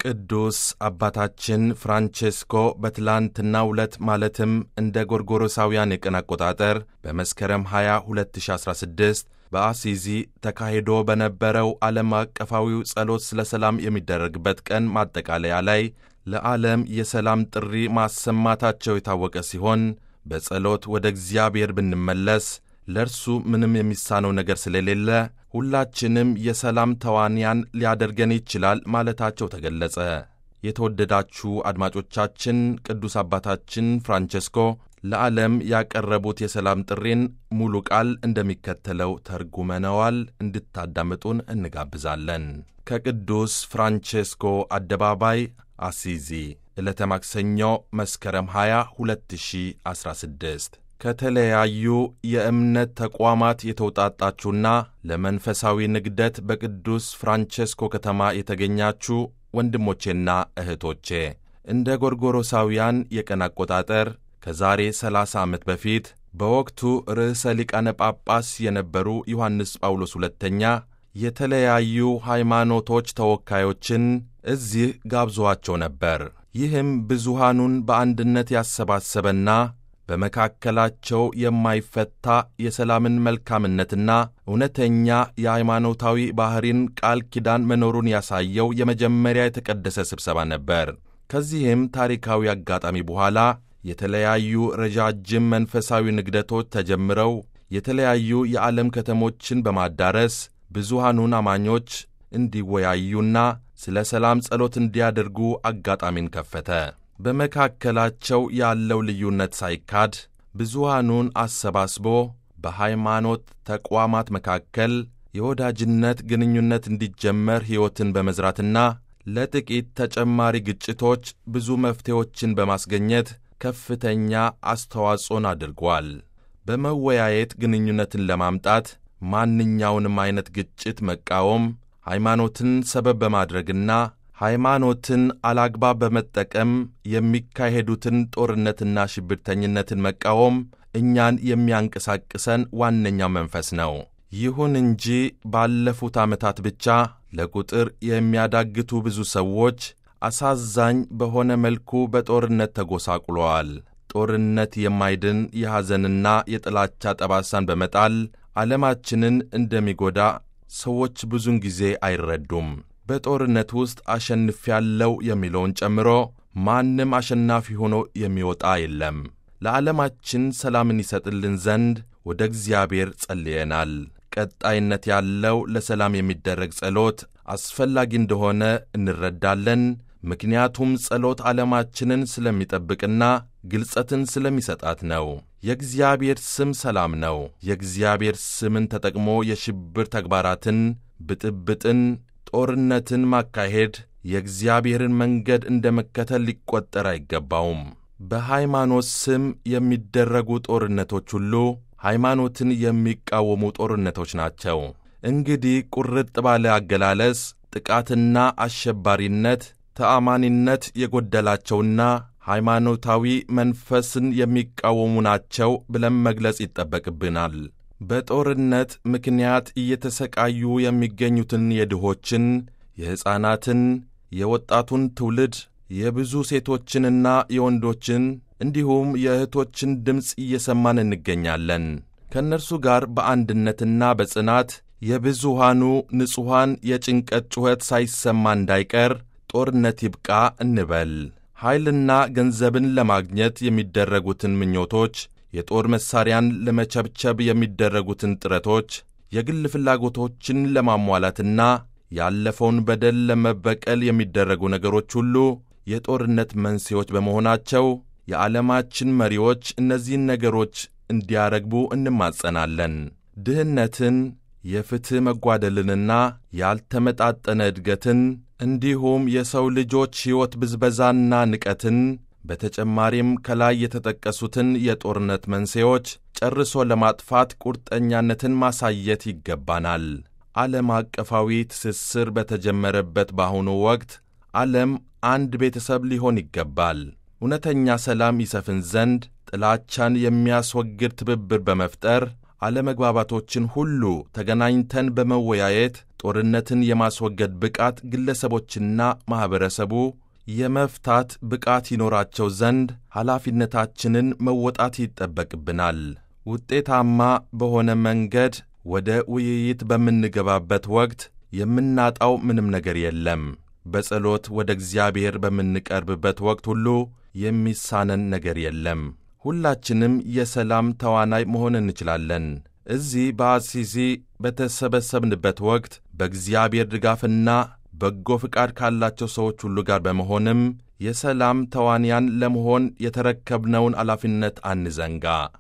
ቅዱስ አባታችን ፍራንቼስኮ በትላንትናው ዕለት ማለትም እንደ ጎርጎሮሳውያን የቀን አቆጣጠር በመስከረም 20 2016 በአሲዚ ተካሂዶ በነበረው ዓለም አቀፋዊው ጸሎት ስለ ሰላም የሚደረግበት ቀን ማጠቃለያ ላይ ለዓለም የሰላም ጥሪ ማሰማታቸው የታወቀ ሲሆን በጸሎት ወደ እግዚአብሔር ብንመለስ ለእርሱ ምንም የሚሳነው ነገር ስለሌለ ሁላችንም የሰላም ተዋንያን ሊያደርገን ይችላል ማለታቸው ተገለጸ። የተወደዳችሁ አድማጮቻችን ቅዱስ አባታችን ፍራንቼስኮ ለዓለም ያቀረቡት የሰላም ጥሪን ሙሉ ቃል እንደሚከተለው ተርጉመነዋል። እንድታዳምጡን እንጋብዛለን። ከቅዱስ ፍራንቼስኮ አደባባይ አሲዚ ዕለተ ማክሰኞ መስከረም 20 2016 ከተለያዩ የእምነት ተቋማት የተውጣጣችሁና ለመንፈሳዊ ንግደት በቅዱስ ፍራንቼስኮ ከተማ የተገኛችሁ ወንድሞቼና እህቶቼ እንደ ጎርጎሮሳውያን የቀን አቆጣጠር ከዛሬ 30 ዓመት በፊት በወቅቱ ርዕሰ ሊቃነ ጳጳስ የነበሩ ዮሐንስ ጳውሎስ ሁለተኛ የተለያዩ ሃይማኖቶች ተወካዮችን እዚህ ጋብዞአቸው ነበር። ይህም ብዙሃኑን በአንድነት ያሰባሰበና በመካከላቸው የማይፈታ የሰላምን መልካምነትና እውነተኛ የሃይማኖታዊ ባሕሪን ቃል ኪዳን መኖሩን ያሳየው የመጀመሪያ የተቀደሰ ስብሰባ ነበር። ከዚህም ታሪካዊ አጋጣሚ በኋላ የተለያዩ ረዣጅም መንፈሳዊ ንግደቶች ተጀምረው የተለያዩ የዓለም ከተሞችን በማዳረስ ብዙሃኑን አማኞች እንዲወያዩና ስለ ሰላም ጸሎት እንዲያደርጉ አጋጣሚን ከፈተ። በመካከላቸው ያለው ልዩነት ሳይካድ ብዙሃኑን አሰባስቦ በሃይማኖት ተቋማት መካከል የወዳጅነት ግንኙነት እንዲጀመር ሕይወትን በመዝራትና ለጥቂት ተጨማሪ ግጭቶች ብዙ መፍትሄዎችን በማስገኘት ከፍተኛ አስተዋጽኦን አድርጓል። በመወያየት ግንኙነትን ለማምጣት ማንኛውንም አይነት ግጭት መቃወም ሃይማኖትን ሰበብ በማድረግና ሃይማኖትን አላግባብ በመጠቀም የሚካሄዱትን ጦርነትና ሽብርተኝነትን መቃወም እኛን የሚያንቀሳቅሰን ዋነኛው መንፈስ ነው። ይሁን እንጂ ባለፉት ዓመታት ብቻ ለቁጥር የሚያዳግቱ ብዙ ሰዎች አሳዛኝ በሆነ መልኩ በጦርነት ተጎሳቁለዋል። ጦርነት የማይድን የሐዘንና የጥላቻ ጠባሳን በመጣል ዓለማችንን እንደሚጎዳ ሰዎች ብዙን ጊዜ አይረዱም። በጦርነት ውስጥ አሸንፊያለሁ የሚለውን ጨምሮ ማንም አሸናፊ ሆኖ የሚወጣ የለም። ለዓለማችን ሰላምን ይሰጥልን ዘንድ ወደ እግዚአብሔር ጸልየናል። ቀጣይነት ያለው ለሰላም የሚደረግ ጸሎት አስፈላጊ እንደሆነ እንረዳለን። ምክንያቱም ጸሎት ዓለማችንን ስለሚጠብቅና ግልጸትን ስለሚሰጣት ነው። የእግዚአብሔር ስም ሰላም ነው። የእግዚአብሔር ስምን ተጠቅሞ የሽብር ተግባራትን፣ ብጥብጥን፣ ጦርነትን ማካሄድ የእግዚአብሔርን መንገድ እንደ መከተል ሊቆጠር አይገባውም። በሃይማኖት ስም የሚደረጉ ጦርነቶች ሁሉ ሃይማኖትን የሚቃወሙ ጦርነቶች ናቸው። እንግዲህ ቁርጥ ባለ አገላለጽ ጥቃትና አሸባሪነት ተአማኒነት የጎደላቸውና ሃይማኖታዊ መንፈስን የሚቃወሙ ናቸው ብለን መግለጽ ይጠበቅብናል። በጦርነት ምክንያት እየተሰቃዩ የሚገኙትን የድሆችን፣ የሕፃናትን፣ የወጣቱን ትውልድ የብዙ ሴቶችንና የወንዶችን እንዲሁም የእህቶችን ድምፅ እየሰማን እንገኛለን። ከእነርሱ ጋር በአንድነትና በጽናት የብዙሃኑ ንጹሐን የጭንቀት ጩኸት ሳይሰማ እንዳይቀር ጦርነት ይብቃ እንበል። ኃይልና ገንዘብን ለማግኘት የሚደረጉትን ምኞቶች፣ የጦር መሣሪያን ለመቸብቸብ የሚደረጉትን ጥረቶች፣ የግል ፍላጎቶችን ለማሟላትና ያለፈውን በደል ለመበቀል የሚደረጉ ነገሮች ሁሉ የጦርነት መንስኤዎች በመሆናቸው የዓለማችን መሪዎች እነዚህን ነገሮች እንዲያረግቡ እንማጸናለን። ድህነትን፣ የፍትሕ መጓደልንና ያልተመጣጠነ እድገትን እንዲሁም የሰው ልጆች ሕይወት ብዝበዛና ንቀትን በተጨማሪም ከላይ የተጠቀሱትን የጦርነት መንስኤዎች ጨርሶ ለማጥፋት ቁርጠኛነትን ማሳየት ይገባናል። ዓለም አቀፋዊ ትስስር በተጀመረበት በአሁኑ ወቅት ዓለም አንድ ቤተሰብ ሊሆን ይገባል። እውነተኛ ሰላም ይሰፍን ዘንድ ጥላቻን የሚያስወግድ ትብብር በመፍጠር አለመግባባቶችን ሁሉ ተገናኝተን በመወያየት ጦርነትን የማስወገድ ብቃት ግለሰቦችና ማኅበረሰቡ የመፍታት ብቃት ይኖራቸው ዘንድ ኃላፊነታችንን መወጣት ይጠበቅብናል። ውጤታማ በሆነ መንገድ ወደ ውይይት በምንገባበት ወቅት የምናጣው ምንም ነገር የለም። በጸሎት ወደ እግዚአብሔር በምንቀርብበት ወቅት ሁሉ የሚሳነን ነገር የለም። ሁላችንም የሰላም ተዋናይ መሆን እንችላለን። እዚህ በአሲዚ በተሰበሰብንበት ወቅት በእግዚአብሔር ድጋፍና በጎ ፍቃድ ካላቸው ሰዎች ሁሉ ጋር በመሆንም የሰላም ተዋንያን ለመሆን የተረከብነውን ኃላፊነት አንዘንጋ።